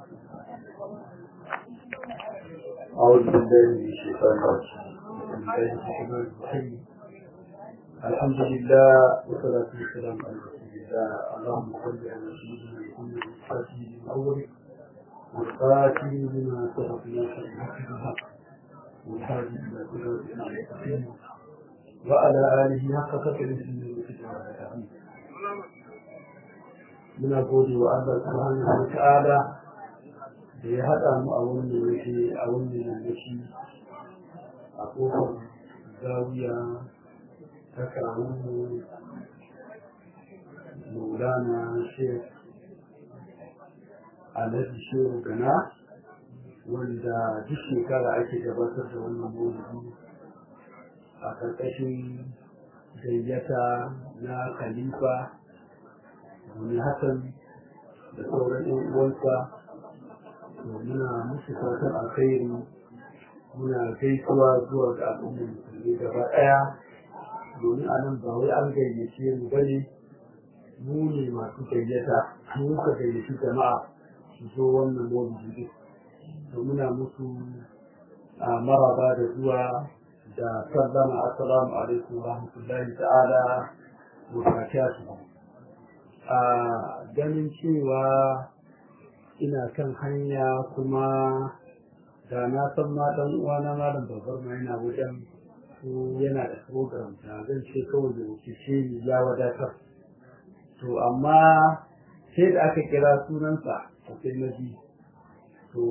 أعوذ بالله من الشيطان الرجيم بسم الله الرحمن الرحيم الحمد لله والصلاة والسلام على رسول الله اللهم صل على سيدنا محمد الفاتح الأول والخاتم لما سبق ناصر الحق بالحق والهادي إلى صراط المستقيم وعلى آله حق قدره ومقداره muna gode wa Allah subhanahu wa ta'ala da ya haɗa mu a wannan yake a wannan yake a kofar zawiya ta kawo maulana shek alhaji shehu gana wanda duk shekara ake gabatar da wannan maulidi a ƙarƙashin gayyata na khalifa wani hasan da sauran yan uwansa muna musu fatan alkhairi muna gaisuwa zuwa ga al'ummar musulmi gaba ɗaya domin a nan ba wai an gayyace mu bane mu ne masu gayyata mu ka gayyaci jama'a su zo wannan mawuyi to muna musu a maraba da zuwa da sallama assalamu alaikum wa rahmatullahi ta'ala wa barakatuhu a ganin cewa ina kan hanya kuma da na san ma dan uwana malam babbar ma yana wajen ko yana da program ta zan ce kawai da wuce ni ya wadatar to amma sai da aka kira sunansa a sai na ji to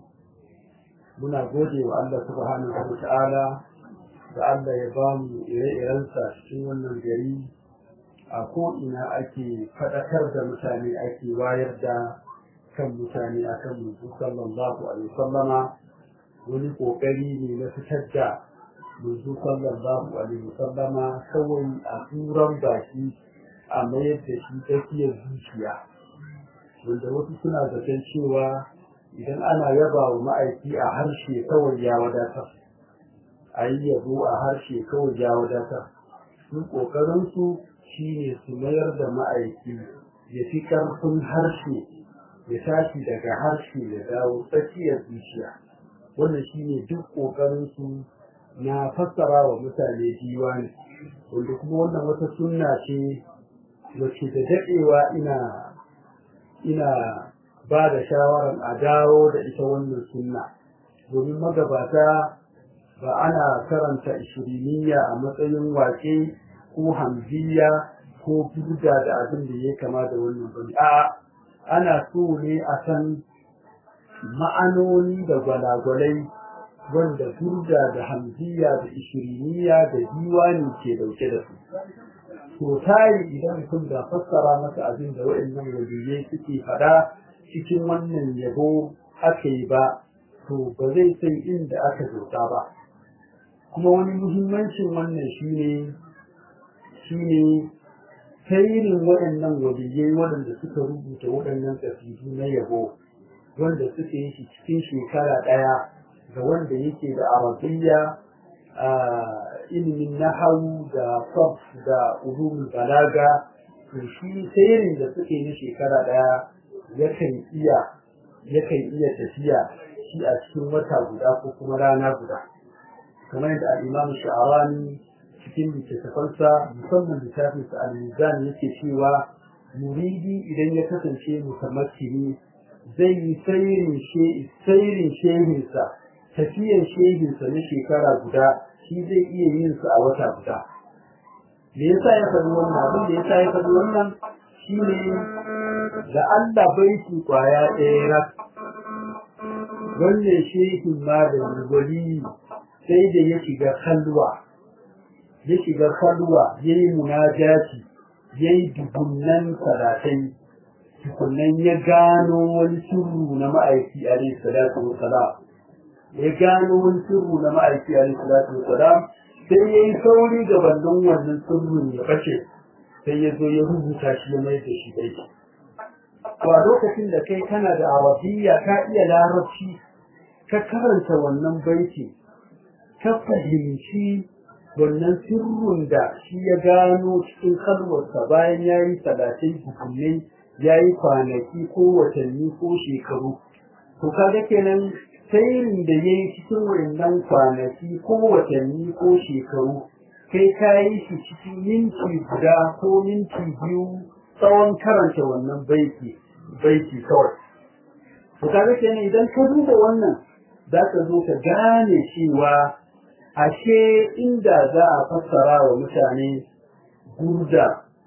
muna gode wa Allah subhanahu wa ta'ala da Allah ya ba mu ire-irensa cikin wannan gari a ko'ina ake faɗakar da mutane ake wayar da kan mutane a kan mutu sallallahu alaihi sallama wani ƙoƙari ne na fitar da mutu sallallahu alaihi sallama kawai a turan baki a mayar da shi tsakiyar zuciya wanda wasu suna zaton cewa idan ana yaba wa ma'aiki a harshe kawai ya wadatar a yi yabo a harshe kawai ya wadatar sun ƙoƙarinsu shi ne su mayar da ma'aiki ya fi ƙarfin harshe ya tashi daga harshe ya dawo tsakiyar zuciya wannan shi ne duk ƙoƙarinsu na fassara wa mutane diwani wanda kuma wannan wata sunna ce wacce da daɗewa ina ina ba da shawarar a dawo da ita wannan sunna domin magabata ba ana karanta ishiriniya a matsayin waƙe ko hamziya ko burda da abin da ya kama da wannan bane a ana so ne a san ma'anoni da gwalagwalai wanda burda da hamziya da ishiriniya da diwani ke dauke da su to tayi idan mutum da fassara masa abin da waɗannan waliyai suke faɗa cikin wannan yabo aka yi ba to ba zai san inda aka zauta ba kuma wani muhimmancin wannan shine shine tairin waɗannan waliyai waɗanda suka rubuta waɗannan ƙasidu na yabo wanda suka yi shi cikin shekara ɗaya ga wanda yake da arabiyya ilimin nahawu da sab da ulumul balaga to shi tairin da suka yi na shekara ɗaya yakan iya yakan iya tafiya shi a cikin wata guda ko kuma rana guda kamar yadda al-imam sha'arani cikin littattafansa musamman littafinsa al-mizan yake cewa muridi idan ya kasance mutamakkini zai yi sairin shehinsa tafiyan shehinsa na shekara guda shi zai iya yin su a wata guda me yasa ya faɗi wannan abin da yasa ya faɗi wannan shine da Allah baiti kwaya ɗaya rak wannan shehin malami wali sai da ya shiga kalwa ya shiga kalwa ya yi munajati ya yi dubunnan salatai tukunan ya gano wani sirru na ma'aiki alaihi salatu wa salam ya gano wani sirru na ma'aiki alaihi salatu wa salam sai ya yi sauri ga bandon wannan sirrin ya bace sai ya zo ya rubuta shi ya mai da shi daidai a lokacin da kai kana da arabiya ka iya larabci ka karanta wannan baiti ka fahimci wannan sirrin da shi ya gano cikin kalwarsa bayan ya yi talatin hukumai ya yi kwanaki ko watanni ko shekaru to kaga kenan sairin da ya yi cikin wayannan kwanaki ko watanni ko shekaru kai ka yi shi cikin minti guda ko minti biyu tsawon karanta wannan baiti baiti kawai to kaga kenan idan ka duba wannan za ka zo ka gane cewa ashe inda za a fassara wa mutane gurda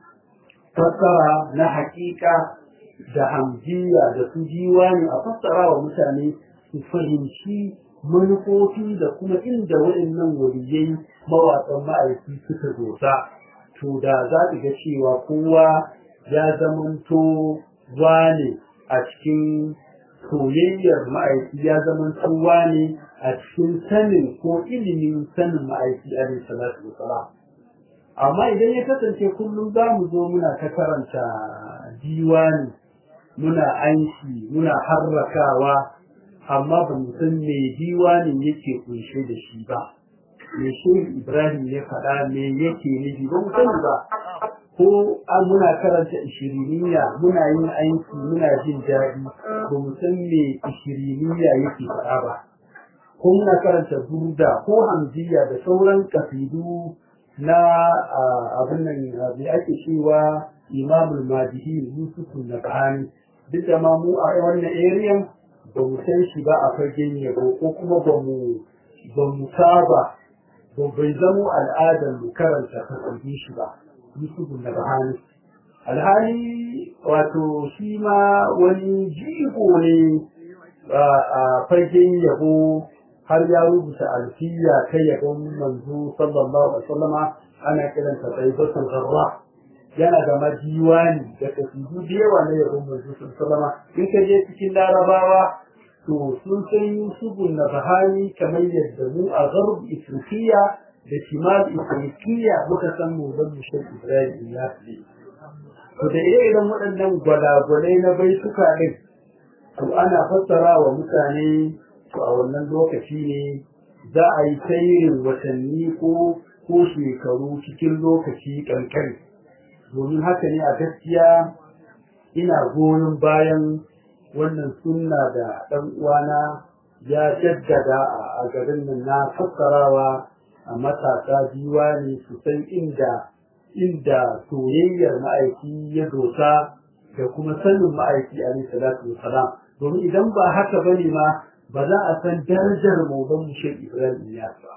fassara na hakika da hamjiya da su ne a fassara wa mutane su fahimci manufofi da kuma inda waɗannan waliyai mawaƙan ma'aiki suka dosa to da za ka ga cewa kowa ya zamanto wane a cikin soyayyar ma'aiki ya zamanto wane a cikin sanin ko ilimin sanin ma'aiki alaihi salatu wasalam amma idan ya kasance kullum za mu zo muna ta karanta diwani muna anshi muna harrakawa amma ba mu san me diwanin yake kunshe da shi ba me shehu ibrahim ya faɗa me yake nufi ba mu sani ba ko an muna karanta ishiriniya muna yin aiki muna jin daɗi ba mu san me ishiriniya yake faɗa ba ko muna karanta burda ko hamziya da sauran kasidu na abin nan me ake cewa imamul madihi yusufun nabhani duk da ma mu a wannan area ba mu san shi ba a fagen yabo ko kuma ba mu ba mu saba ba bai zamo al'adar mu karanta kasance shi ba yusufun nabhani alhali wato shi ma wani jigo ne a fagen yabo har ya rubuta alfiya ta yabon manzo sallallahu alaihi wasallama ana kiranta taibatul gharra yana da majiwani da kasidu da yawa na yabon manzo sallallahu alaihi wasallama in ka je cikin larabawa to sun san yusufun na bahani kamar yadda mu a garb ifriqiya da shimal ifriqiya muka san mu zan mushin ibrahim ya fi to da irin waɗannan gwalagwalai na baituka ɗin to ana fassara wa mutane to a wannan lokaci ne za a yi tsayirin watanni ko ko shekaru cikin lokaci kankani domin haka ne a gaskiya ina goyon bayan wannan sunna da ɗan uwana ya jaddada a garin nan na fassarawa a matasa ne su san inda inda soyayyar ma'aiki ya dosa da kuma sanin ma'aiki alaihi salatu wasalam domin idan ba haka bane ma ba za a san darajar maulan mushe Ibrahim Iyas ba.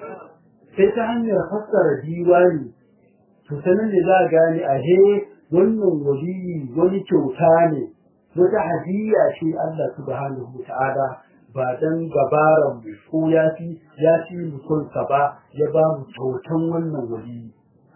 Sai ta hanyar fassara diwani, to sanin da za a gane a he wannan waliyi wani kyauta ne, wata hadiyya ce Allah subhanahu wa ta'ala ba dan gabaran mu ko ya fi ya fi mutunsa ba ya ba mu kyautan wannan waliyi.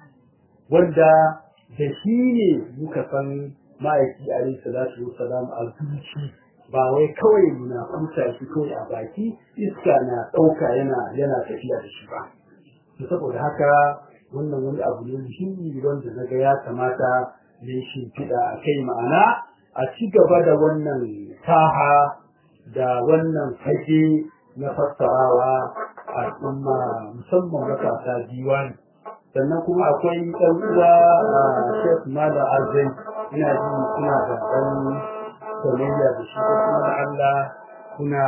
Wanda da shi ne muka san ma'aiki alaihi salatu wa salam a zuci. ba wai kawai muna kuta shi kawai a baki iska na ɗauka yana yana tafiya da shi ba to saboda haka wannan wani abu ne muhimmi wanda na ga ya kamata ne shimfiɗa a kai ma'ana a ci gaba da wannan saha da wannan fage na fassarawa al'umma musamman matasa diwani sannan kuma akwai ɗan uwa a shek mala arzai ina ji suna da ɗan soyayya da shi ko kuma da Allah kuna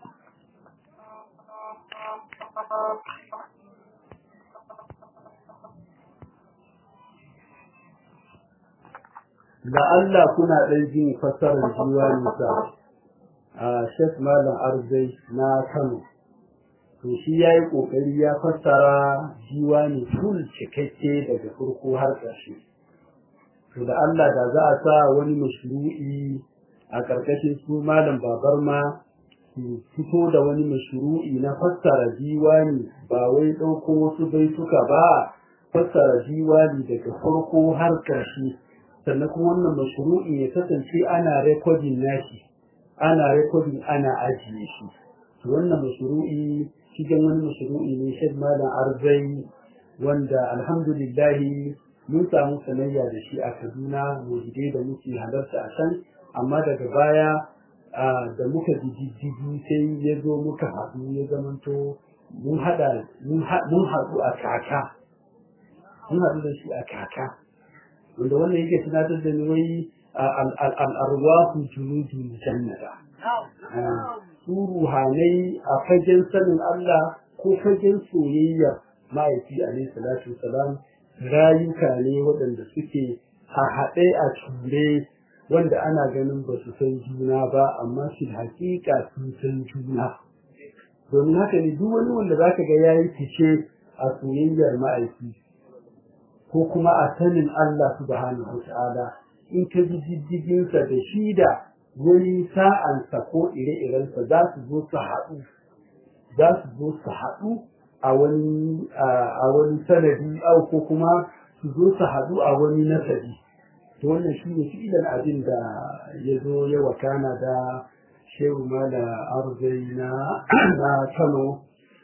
da Allah kuna ɗan jin fassarar jiwa nisa a Sheikh Malam Arzai na Kano to shi ya yi ƙoƙari ya fassara jiwa ne full cikakke daga farko har ƙarshe to da Allah da za a sa wani mashru'i a ƙarƙashin su malam babar ma su fito da wani mashru'i na fassara diwani ba wai ɗauko wasu baituka ba fassara diwani daga farko har ƙarshe sannan kuma wannan mashru'i ya kasance ana rekodin nashi ana rekodin ana ajiye shi to wannan mashru'i cikin wani mashru'i ne shan malam arzai wanda alhamdulillahi mun samu sanayya da shi a kaduna mujide da muke halarta a can amma daga baya da muka jijjigi sai ya zo muka haɗu ya zamanto mun haɗu a kaka mun haɗu da shi a kaka wanda wannan yake tunatar da ni wai al'arwahu junudun jannata su ruhanai a fagen sanin Allah ko fagen soyayyar ma'aiki alaihi salatu wasalam rayuka ne waɗanda suke haɗe a ture wanda ana ganin ba su san juna ba amma shi hakika sun san juna domin haka ne duk wani wanda zaka ga yayi fice a soyayyar ma'aiki ko kuma a sanin Allah subhanahu wata'ala in ka ji diddiginsa da shi da wani sa'ansa ko ire-irensa za su zo su haɗu za su zo su haɗu a wani a wani sanadi au ko kuma su zo su haɗu a wani nasabi to wannan shi ne fi'ilan abin da ya zo ya wakana da shehu mala arzai na na kano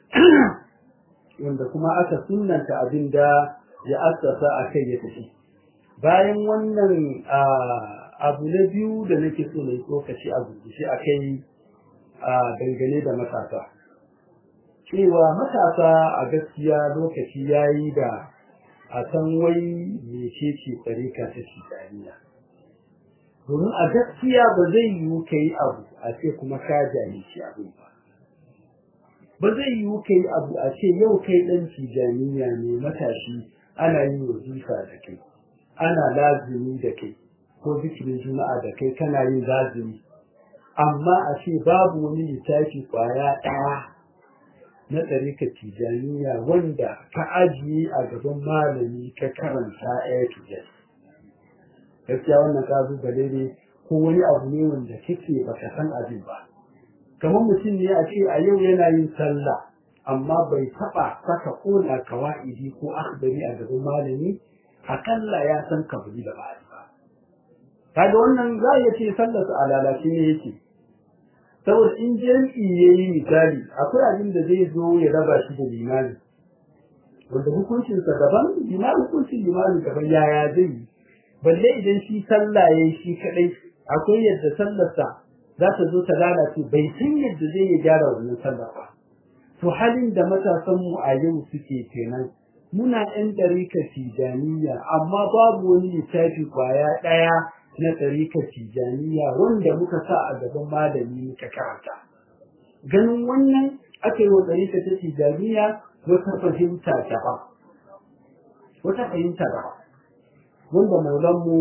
wanda kuma aka sunanta abin da ya assasa a kai ya tafi bayan wannan abu na biyu da nake so na yi tsokaci a gurgushe a kai dangane da matasa cewa matasa a gaskiya lokaci ya yi da a san wai mece ce tsarika ta shidaniya domin a gaskiya ba zai yiwu ka yi abu a ce kuma ka jahilci abin ba ba zai yiwu ka yi abu a ce yau kai ɗan tijaniya ne matashi ana yin wazifa da kai ana lazimi da kai ko zikirin juma'a da kai kana yin lazimi amma a ce babu wani littafi kwaya ɗaya na ɗarika tijaniya wanda ka ajiye a gaban malami ka karanta ɗaya tijan gaskiya wannan ƙalubale ne ko wani abu ne wanda kake baka san abin ba kamar mutum ne a ce a yau yana yin sallah amma bai taɓa saka ƙona kawa'idi ko akhbari a gaban malami akalla ya san kabuli da ba'adi ba kaga wannan za ya ce sallarsa a lalace ne yake saboda in jam'i ya yi misali akwai abin da zai zo ya raba shi da limani wanda hukuncinsa daban limani hukuncin limani daban yaya zai yi balle idan shi sallah ya yi shi kaɗai akwai yadda sallarsa za ta zo ta lalace bai san yadda zai ya gyara wannan sallar ba to halin da matasanmu a yau suke kenan muna ɗan ɗarikar tijaniya amma babu wani littafi kwaya ɗaya na ɗarikar tijaniya wanda muka sa a gaban malami muka karanta ganin wannan aka yi wa ɗarikar ta tijaniya wata fahimta daban wata fahimta daban wanda maulanmu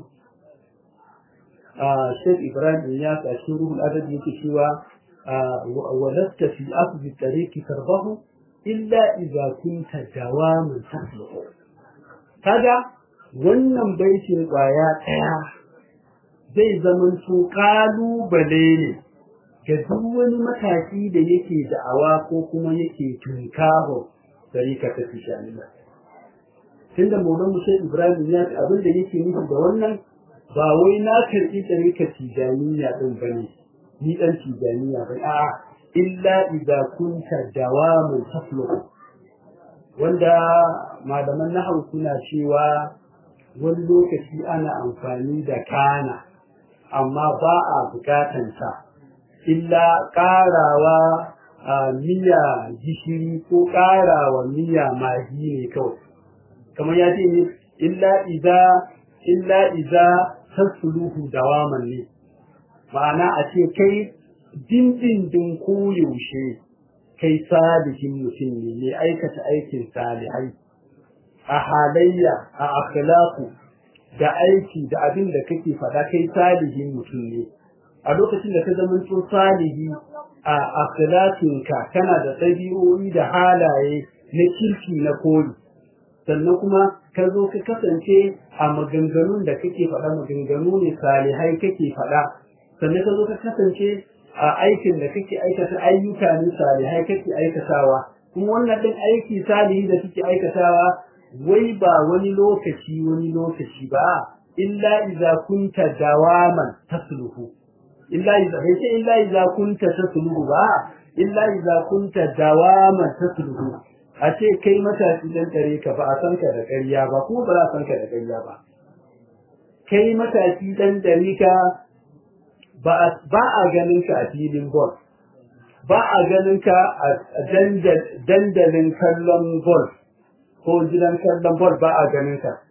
Sheikh Ibrahim ya sa shi ruhul adabi yake cewa walasta fi asbi tariqi tarbahu illa idza kunta dawaman tasluhu kaga wannan baitin kwaya daya zai zaman to kalubale ne ga duk wani mataki da yake da'awa ko kuma yake tunkaho tariqa ta tijaniya tunda maulan mu Sheikh Ibrahim ya abin da yake nufi da wannan ba wai na karɓi tariqa tijaniya din bane ni dan tijaniya bai a'a illa idza kunta dawamun tasluhu wanda malaman nahwu suna cewa wani lokaci ana amfani da kana amma ba a bukatan sa illa karawa miya gishiri ko karawa miya magi ne kawai kamar ya ce ne illa idza illa idza tasluhu dawaman ne ma'ana a ce kai dindindin koyaushe kai salihin mutum ne mai aikata aikin salihai a halayya a akhlaqu da aiki da abin da kake faɗa kai salihin mutum ne a lokacin da ka zama to salihi a akhlaqinka kana da ɗabi'o'i da halaye na kirki na koli sannan kuma ka zo ka kasance a maganganun da kake faɗa maganganu ne salihai kake faɗa sannan ka zo ka kasance a aikin da kake aikata ayyuka ne salihai kake aikatawa kuma wannan din aiki salihi da kake aikatawa wai ba wani lokaci wani lokaci ba illa idza kunta dawaman tasluhu illa idza bai ce illa idza kunta tasluhu ba illa idza kunta dawaman tasluhu a ce kai matashi dan dare ka ba a san ka da ƙarya ba kuma ba za a san ka da ƙarya ba kai matashi dan dare ka ba a ganin ka a filin golf ba a ganin ka a dandalin kallon golf ko gidan kallon golf ba a ganin ka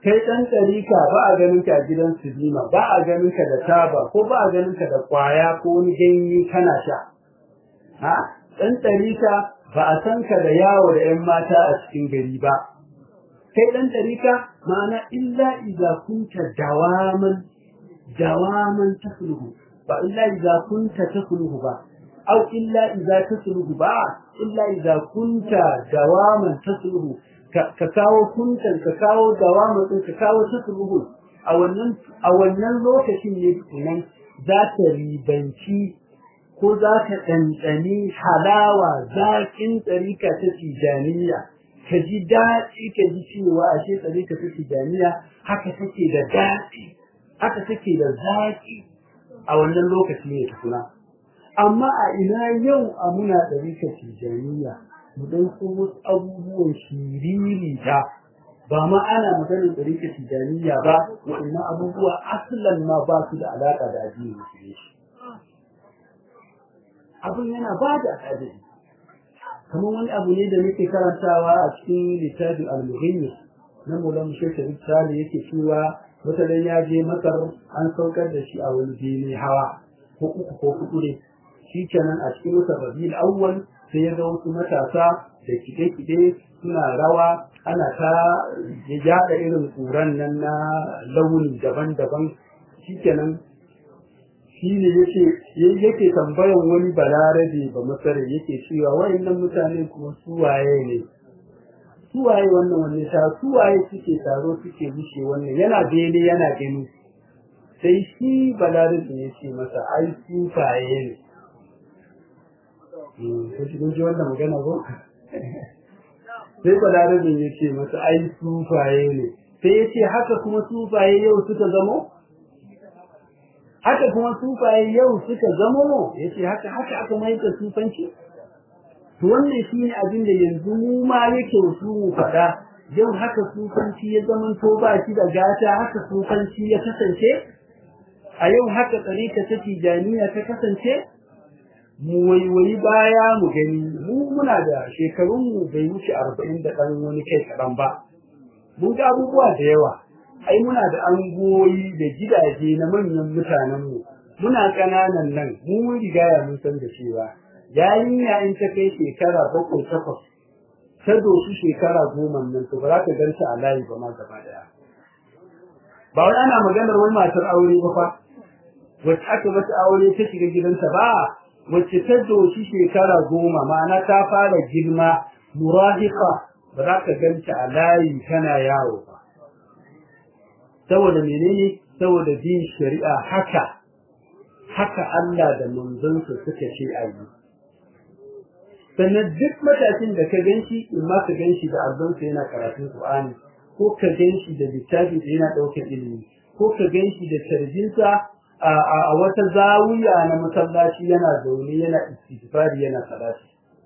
kai ɗan ɗarika ba a ganin ka a gidan silima ba a ganin ka da taba ko ba a ganin ka da ƙwaya ko wani ganye kana sha ha ɗan ɗarika ba a san ka da yawo da ‘yan mata a cikin gari ba kai ɗan ɗarika ma'ana illa iza kunta dawaman dawaman tasluhu ba illa iza kunta tasluhu ba au illa iza tasluhu ba illa iza kunta dawaman tasluhu ka kawo kuntan ka kawo dawaman din ka kawo tasluhu a wannan a wannan lokacin ne nan za ta ribanci ko za ta ɗanɗani halawa zaƙin tsarika ta tijaniya ka ji daɗi ka ji cewa ashe tsarika ta tijaniya haka take da daɗi haka take da zaƙi a wannan lokaci ne tukuna amma a ina yau a muna ɗarika tijaniya mu ɗauko wasu abubuwan shiriri ta ba ma ana maganin ɗarika tijaniya ba waɗannan abubuwa asalan ma ba su da alaƙa da addinin musulunci abin yana ba da adadi kamar wani abu ne da muke karantawa a cikin littafin al-muhimmi na mulan shekaru sale yake cewa mutanen ya je masar an saukar da shi a wani bene hawa ko uku ko hudu ne shi kenan a cikin wata rabiul awwal sai ya ga wasu matasa da kide-kide suna rawa ana ta yada irin tsuran nan na launi daban-daban shi kenan shi ne yake yake tambayan wani balarabe ba masare yake cewa wayannan mutane kuma suwaye ne suwaye wannan wanne ta suwaye suke taro suke bushe wannan yana bene yana gani sai shi balarabe ya ce masa ai sufaye ne ko shi kun ji wannan magana ko sai balarabe ya ce masa ai sufaye ne sai ya ce haka kuma sufaye yau suka zamo haka kuma sufaye yau suka zamo ya ce haka haka aka mai da sufanci to wannan shi ne abin da yanzu mu ma yake su mu faɗa yau haka sufanci ya zaman to ba shi da gata haka sufanci ya kasance a yau haka tsarika ta tijaniya ta kasance mu waiwayi baya mu gani mu muna da shekarun mu bai wuce arba'in da ɗan wani kai kaɗan ba mun ga abubuwa da yawa ai muna da angoyi da gidaje na manyan mutanen mu muna ƙananan nan mu mun riga ya mun san da cewa yarinya in ta kai shekara bakwai takwas ta doshi shekara goma nan to ba za ka ganta a layi ba ma gaba daya ba wai ana maganar wani matar aure ba fa wacce aka mata aure ta shiga gidanta ba wacce ta doshi shekara goma ma'ana ta fara girma murahiqa ba za ka ganta a layi tana yawo ba saboda menene saboda bin shari'a haka haka Allah da manzonsa suka ce a yi sannan duk matashin da ka ganshi in ma ka ganshi da azzonsa yana karatun Qur'ani ko ka ganshi da littafi da yana ɗaukar ilimi ko ka ganshi da tarjinsa a wata zawiya na masallaci yana zaune yana istighfari yana salati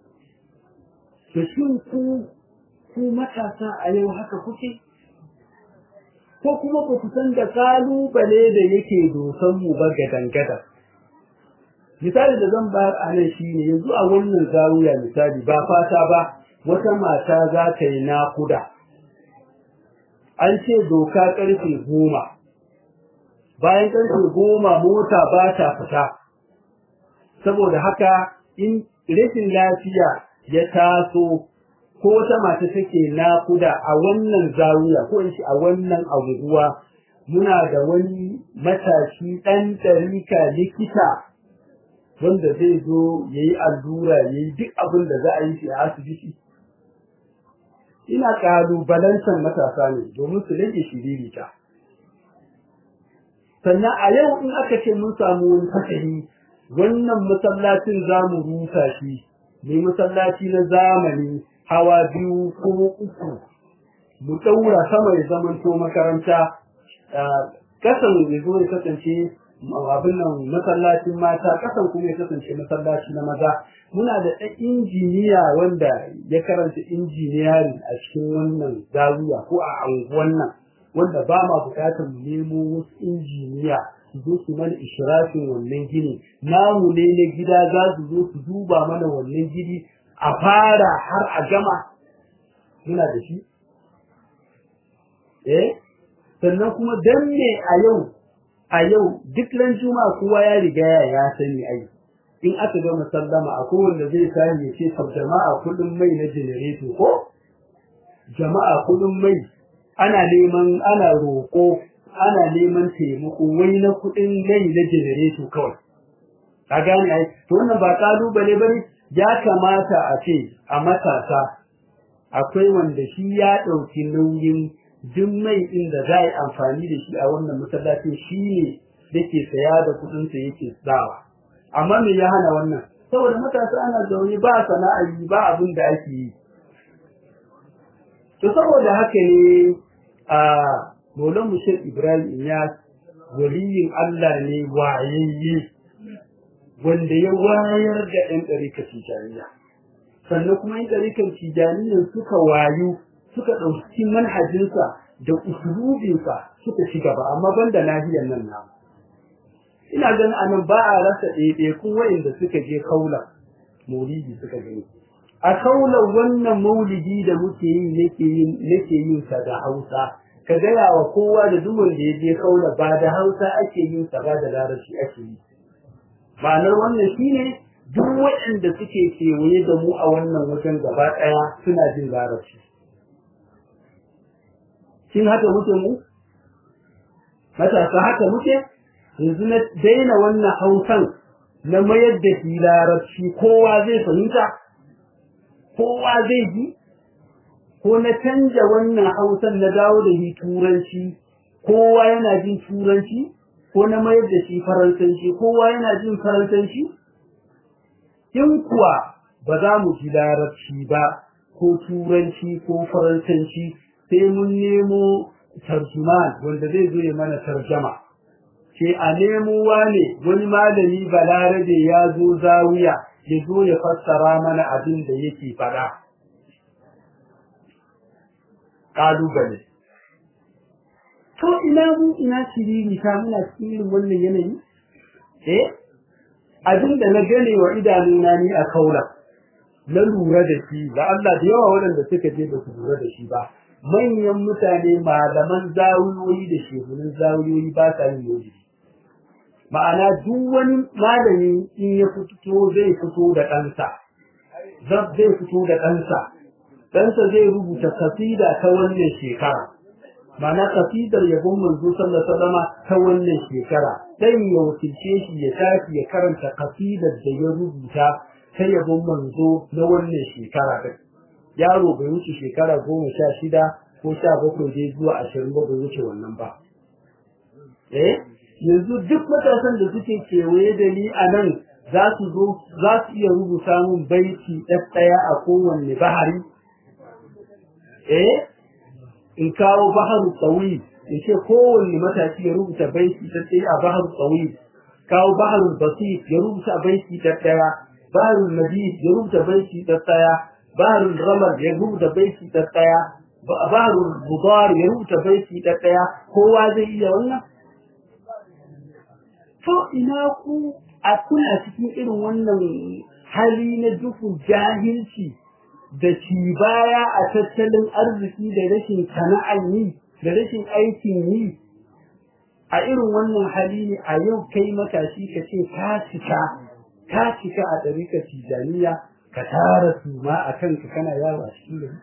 to shin ku ku matasa a yau haka kuke ko kuma ba ku san da kalubale da yake dosan mu ba gadan-gadan misali da zan bayar a nan shine yanzu a wannan zawiya misali ba fata ba wata mata za ta yi nakuda an ce doka karfe goma bayan karfe goma mota ba ta fita saboda haka in rashin lafiya ya taso ko wata mata take nakuda a wannan zawiya ko in ce a wannan abubuwa muna da wani matashi ɗan ɗarika likita wanda zai zo ya yi allura ya yi duk abin da za a yi shi a asibiti ina ƙalubalantar matasa ne domin su rage shiririta sannan a yau in aka ce mun samu wani fasari wannan masallacin za mu rusa shi ne masallaci na zamani hawa biyu ko uku mu ɗaura sama ya zamanto makaranta kasan ya zo ya kasance abin nan masallacin mata kasan kuma ya kasance masallaci na maza muna da ɗan injiniya wanda ya karanta injiniyari a cikin wannan zawiya ko a anguwan nan wanda ba ma bukatar mu nemo wasu injiniya su zo su mana ishirafin wannan gini namu ne na gida za su zo su duba mana wannan gini a fara har a gama muna da shi eh sannan kuma dan me a yau a yau duk ran juma'a kowa ya riga ya sani ai in aka ga musallama akwai wanda zai sani ya ce jama'a kudin mai na generator ko jama'a kudin mai ana neman ana roƙo ana neman taimako wai na kudin mai na generator kawai ka gane ai to wannan ba kalubale bane ya kamata a ce a matasa akwai wanda shi ya ɗauki nauyin duk mai ɗin da za a yi amfani da shi a wannan masallacin shi ne yake saya da kuɗinsa yake sawa amma me ya hana wannan saboda matasa ana zaune ba sana'a yi ba abin da ake yi to saboda haka ne a Maulan Mushir Ibrahim Iyas waliyin Allah ne wayayye wanda ya wayar da ɗan ɗarikar tijaniya sannan kuma yin ɗarikar tijaniyan suka wayu suka ɗauki manhajinsa da usulubinsa suka ci gaba amma banda nahiyar nan namu ina ganin anan ba a rasa ɗaiɗaikun wa'inda suka je kaula maulidi suka gani a kaula wannan maulidi da muke yi nake yin nake yin sa da Hausa ka gaya wa kowa da duk wanda ya je kaula ba da Hausa ake yin sa ba da Larabci ake yi ma'anar wannan shine duk waɗanda suke kewaye da mu a wannan wajen gaba ɗaya suna jin larabci shin haka muke mu matasa haka muke yanzu na daina wannan hausan na mayar da shi larabci kowa zai fahimta kowa zai ji ko na canja wannan hausan na dawo da shi turanci kowa yana jin turanci ko na mayar da shi faransanci kowa yana jin faransanci in kuwa ba za mu ji larabci ba ko turanci ko faransanci sai mun nemo tarjuman wanda zai zo ya mana tarjama ce a nemo wane wani malami balarabe ya zo zawiya ya zo ya fassara mana abin da yake faɗa ƙalubale to ina mu ina shiriri ta muna cikin irin wannan yanayi eh abin da na gane wa idanuna ni a kaula na lura da shi da Allah da yawa waɗanda suka je ba su lura da shi ba manyan mutane malaman zawiyoyi da shehunan zawiyoyi ba sa yin maulidi ma'ana duk wani malami in ya fito zai fito da ɗansa zai fito da ɗansa ɗansa zai rubuta kasida ta wannan shekara ma'ana kasidar yabon manzo sallallahu alaihi ta wannan shekara dan ya wakilce shi ya tafi ya karanta kasidar da ya rubuta ta yabon manzo na wannan shekara din yaro bai wuce shekara goma sha shida ko sha bakwai dai zuwa ashirin ba bai wuce wannan ba eh yanzu duk matasan da suke kewaye da ni a nan za su zo za su iya rubuta min baiti ɗaya a kowanne bahari eh in kawo baharu tsawi in ce kowanne matashi ya rubuta baiti ɗaya a baharu tsawi kawo baharu basit ya rubuta baiti ɗaya baharu nabi ya rubuta baiti ɗaya baharu ramar ya rubuta baiti ɗaya baharu budar ya rubuta baiti ɗaya kowa zai iya wannan to ina ku a kuna cikin irin wannan hali na duhun jahilci da ci baya a tattalin arziki da rashin sana'ar yi da rashin aikin yi a irin wannan hali ne a yau kai matashi ka ce ka cika ka cika a ɗarikar tijaniya ka tara su ma a kanka kana yawo a cikin gari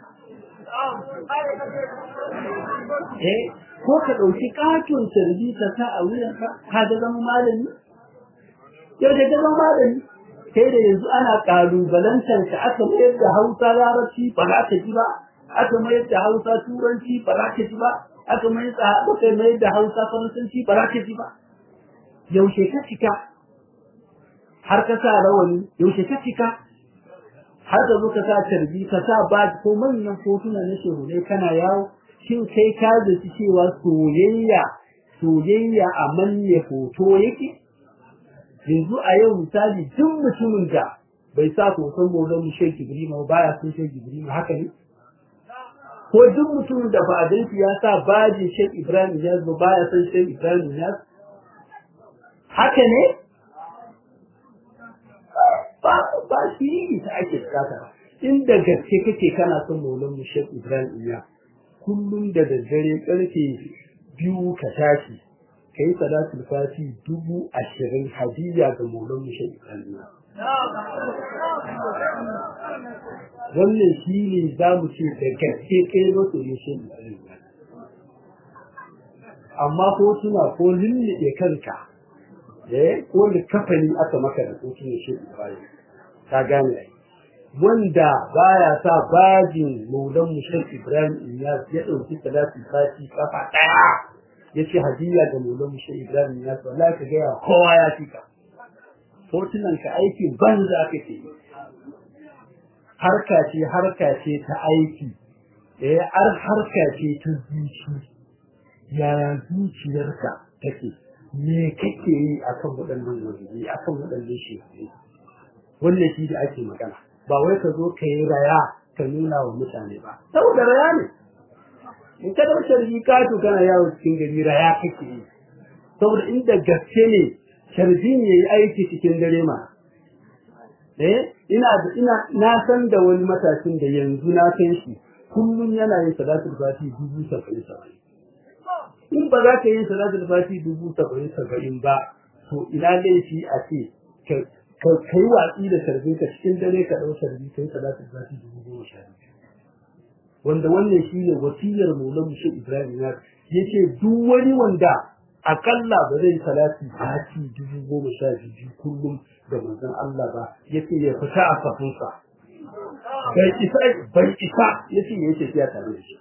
eh ko ka ɗauki katon tarbi ka sa a wuyan ka ka ga zama malami yau da zama malami sai da yanzu ana kalubalantar ka aka mayar da hausa larabci ba za ka ji ba aka mayar da hausa turanci ba za ka ji ba aka mayar da aka mayar da hausa faransanci ba za ka ji ba yaushe ka cika har ka sa rawani yaushe ka cika har ka zo ka sa tarbi ka sa ba ko manyan hotuna na shehunai kana yawo shin kai ka zaci cewa soyayya soyayya a manne hoto yake yanzu a yau misali duk mutumin da bai sa hoton maulan mu shek ibrahim ba ya son shek ibrahim haka ne ko duk mutumin da ba a danki ya sa bajin shek ibrahim ya zo ba ya son shek ibrahim ya haka ne ba ba shi ta ake tsaka inda gaske kake kana son maulan mu shek ibrahim ya kullum da daddare karfe biyu ka tashi ka yi salatul fati dubu ashirin hadiya ga maulan mushe ibrahim wannan shi ne za mu ce da gaske kai masu mushe ibrahim amma hotuna ko lullube kanka eh ko kafani aka maka da hotunan shi ibrahim ka gane ai wanda baya sa bajin maulan mushe ibrahim iyas ya dauki salatul fati kafa daya ya ce hadiya ga mulon shi Ibrahim ya so Allah ka gaya kowa ya fika hotunan ka aiki banza kake harka ce harka ce ta aiki eh ar harka ce ta zuci yaya zuciyarka take me kake yi akan waɗannan wajibi akan waɗannan shi wannan shi da ake magana ba wai ka zo ka yi raya ka nuna wa mutane ba saboda raya ne in ka da sharbi ka to kana yawo cikin gari raya kake yi saboda inda gaske ne sharbi ne yayi aiki cikin dare ma eh ina ina na san da wani matashin da yanzu na san shi kullum yana yin salatul fati dubu saba'in saba'in in ba za ka yi salatul fati dubu saba'in saba'in ba to ina laifi a ce ka kai watsi da sharbin ka cikin dare ka ɗau sharbi kai salatul fati dubu goma sha biyu wanda wannan shi ne wasiyar maulan mushe ibrahim ya ce duk wani wanda akalla ba zai salati fati dubu goma sha biyu kullum da manzon Allah ba ya ce ya fita a safinsa bai isa bai isa ya ce ya ce ya tare da shi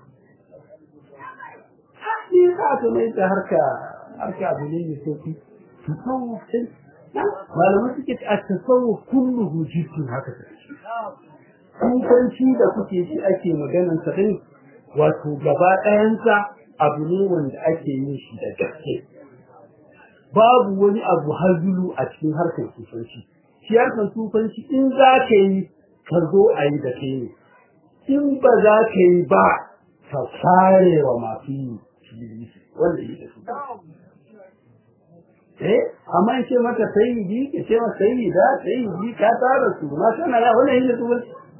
ne za ka mai da harka harka abu ne mai sauki tasawuf sai malamai suke a tasawuf kulluhu jiddin haka take kufanci da kuke shi ake maganan sa din wato gaba ɗayansa abu ne wanda ake yin shi da gaske babu wani abu hazulu a cikin harkar kufanci shi harkar kufanci in za ka yi ka zo a yi da kai ne in ba za ka yi ba ka fare wa masu yi wanda yi da su eh amma in ce maka sayyidi ke ce maka sayyida sayyidi ka tara su ma kana ya wannan yin da su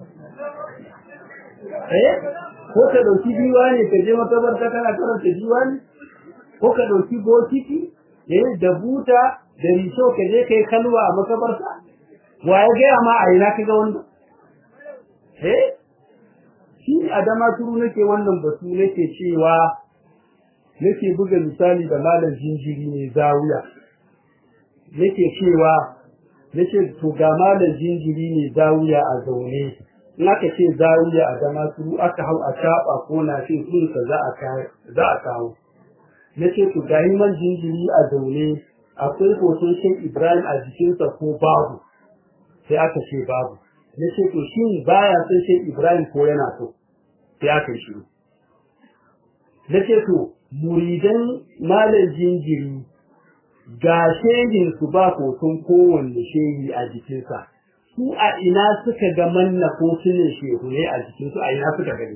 eh ko ka dauki diwani ka je makabarta kana karanta diwani ko ka dauki bokiti eh da buta da risho ka je kai kalwa a makabarta wa ya ga ma a ina kaga wannan eh shi adama turu nake wannan batu nake cewa nake buga misali da malam jinjiri ne zawiya nake cewa nake to ga malam jinjiri ne zawiya a zaune in aka ce zawiya a zama turu aka hau a shaɓa ko na ce sunsa za a za a kawo nace to ga man jinjiri a zaune akwai hoton Sheikh Ibrahim a jikinsa ko babu sai aka ce babu nace to shin baya son Sheikh Ibrahim ko yana so sai aka yi shiru nace to muridan malam jinjiri ga shehin su ba hoton kowanne shehi a jikinsa su a ina suka ga manna ko sunan shehu ne a jikinsu a ina suka gani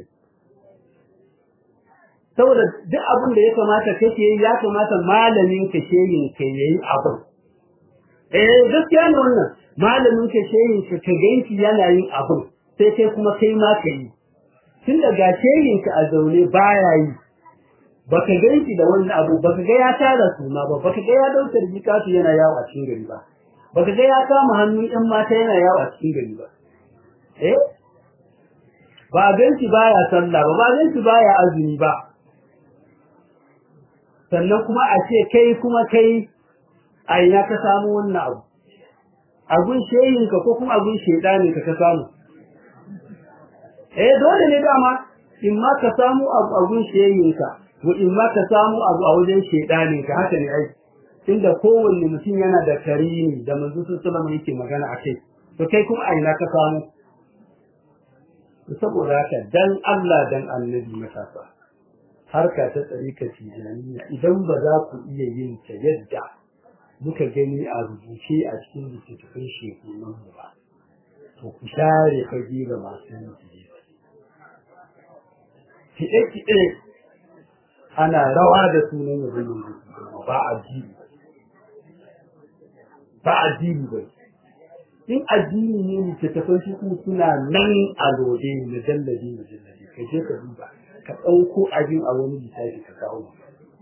saboda duk abin da ya kamata kake yi ya kamata malamin ka shehin ka yayi abin eh gaskiya ne wannan malamin ka shehin ka ka ganki yana yin abin sai kai kuma kai ma ka yi tun daga shehin ka a zaune baya yi baka ganki da wannan abu baka ga ya tara suna ba baka ga ya dauka jikatu yana yawo a cikin gari ba baka ga ya kama hannun ɗan mata yana yawo a cikin gari ba eh ba ganci baya sallah ba ba ganci baya azumi ba sannan kuma a ce kai kuma kai a ina ka samu wannan abu abun sheyinka ko kuma abun shedanin ka ka samu eh dole ne dama in ma ka samu abu abun sheyinka wa in ma ka samu abu a wajen shedanin ka haka ne ai inda kowanne mutum yana da karimi da manzo sallallahu yake magana a kai to kai kuma a ina ka samu saboda haka dan Allah dan annabi matasa harka ta tsarika tijaniya idan ba za ku iya yin ta yadda muka gani a rubuce a cikin littattafan shekunan mu ba to ku share fage ga masu yin kiɗe-kiɗe ana rawa da sunan yabon ba a jini ba addini ba in addini ne littattafan shi kuma suna nan a lode mujalladi mujalladi ka je ka duba ka ɗauko abin a wani littafi ka kawo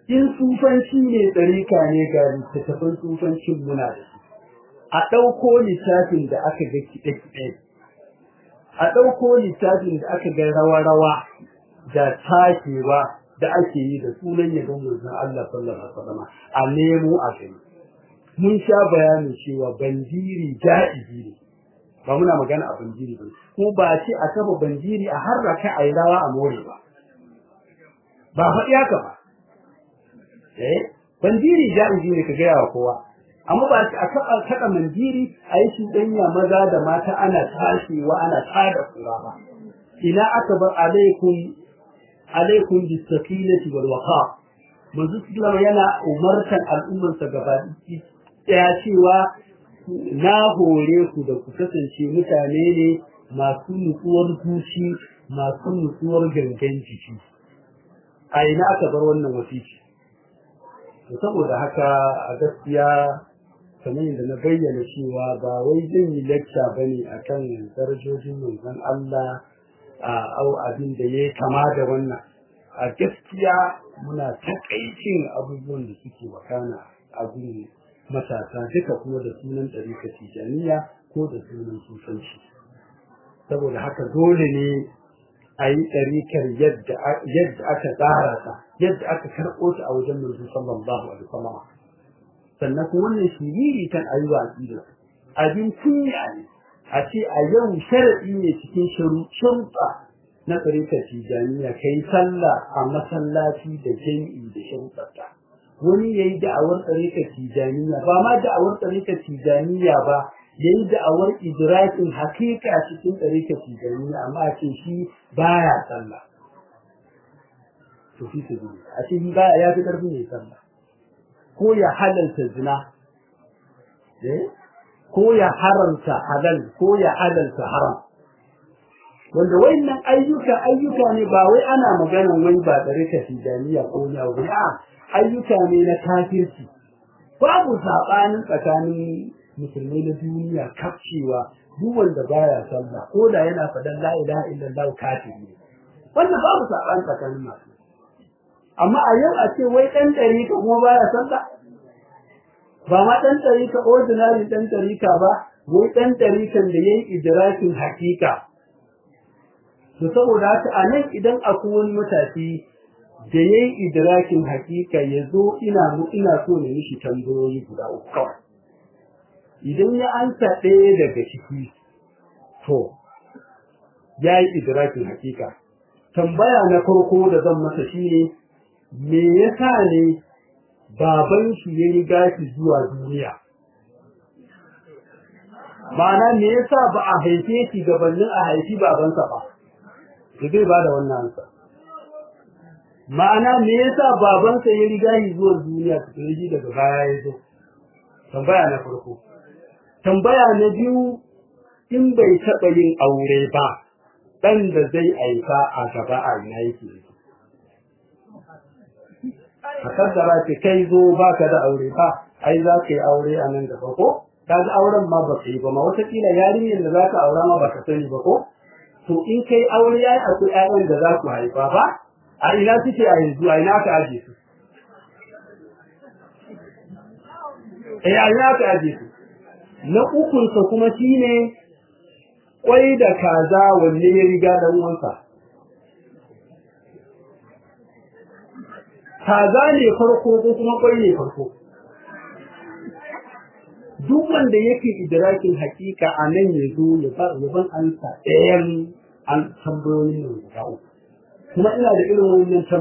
in sufanci ne ɗarika ne ga littattafan sufancin muna da su a ɗauko littafin da aka ga kiɗe-kiɗe a ɗauko littafin da aka ga rawa-rawa da takewa da ake yi da sunan yabon manzon Allah sallallahu alaihi wasallam a nemo a gani mun sha bayanin cewa bandiri ja'izi ne ba muna magana a bandiri ba ko ba ce a kafa bandiri a harraka a yi rawa a more ba ba faɗi haka ba eh bandiri ja'izi ne ka gaya wa kowa amma ba a taɓa kaɗa mandiri a yi cuɗanya maza da mata ana tashewa ana tada kura ba ina aka bar alaikum alaikum bisakinati wal waqa manzo sallallahu yana umartan al'ummarsa gaba ɗaya cewa na hore ku da ku kasance mutane ne masu nutsuwar zuci masu nutsuwar gangan jiki a ina aka bar wannan wasiki saboda haka a gaskiya kamar yadda na bayyana cewa ba wai zan yi lecture bane akan darajojin manzon Allah a au abin da ya kama da wannan a gaskiya muna takaicin abubuwan da suke wakana a gurin matasa duka kuma da sunan ɗarika tijaniya ko da sunan sufanci saboda haka dole ne a yi ɗarikar yadda aka tsara ta yadda aka karɓo ta a wajen manzo sallallahu alaihi wasallam sannan kuma wannan shiriri kan ayi watsi da abin kunya ne a ce a yau sharaɗi ne cikin sharuɗa na tsarikar tijaniya kai sallah a masallaci da jami'i da sharuɗarta wani ya yi da'awar tsarikar tijaniya ba ma da'awar tsarikar tijaniya ba ya yi da'awar idrakin hakika cikin tsarikar tijaniya amma a ce shi baya sallah to fi su a ce shi baya ya fi ƙarfin ya sallah ko ya halalta zina ko ya haramta halal ko ya halalta haram wanda wayannan ayyuka ayyuka ne ba wai ana maganan wai ba da rika tijaniya ko ne abu a ayyuka ne na kafirci babu sabanin tsakanin musulmai na duniya kafcewa duk wanda baya sallah ko da yana fadan la ilaha illallah kafiri ne wannan babu sabanin tsakanin masu amma a yau a ce wai dan dari ka kuma baya sallah ba ma dan dari ka ordinary dan dari ka ba wai dan dari kan da yayi idrakin hakika to saboda haka a nan idan akwai wani matashi da ya yi idrakin hakika ya zo ina ina so ne mishi tambayoyi guda uku kawai idan ya ansa ɗaya daga ciki to ya yi idrakin hakika tambaya na farko da zan masa shine me yasa ne baban shi ya riga shi zuwa duniya ma'ana me yasa ba a haife shi gabanin a haifi babansa ba da zai bada wannan ansa ma'ana me yasa babansa ya riga shi zuwa duniya tukuna shi daga baya ya zo tambaya na farko tambaya na biyu in bai taɓa yin aure ba ɗan da zai aika a gaba a ina yake a kaddara ce kai zo baka da aure ba ai za ka yi aure a nan gaba ko kaga auren ma ba ka yi ba ma watakila yarinyar da za ka aura ma ba ka sani ba ko to in kai aure yayi akwai ƴaƴan da za ku haifa ba a ina suke a yanzu a ina ka aje su eh a ina ka aje su na ukun sa kuma shine kwai da kaza wanne ya riga dan uwansa kaza ne farko ko kuma kwai ne farko duk wanda yake idrakin hakika a nan ya zo ya ban ansa ɗayan an tambayoyin nan guda uku kuma ina da irin wannan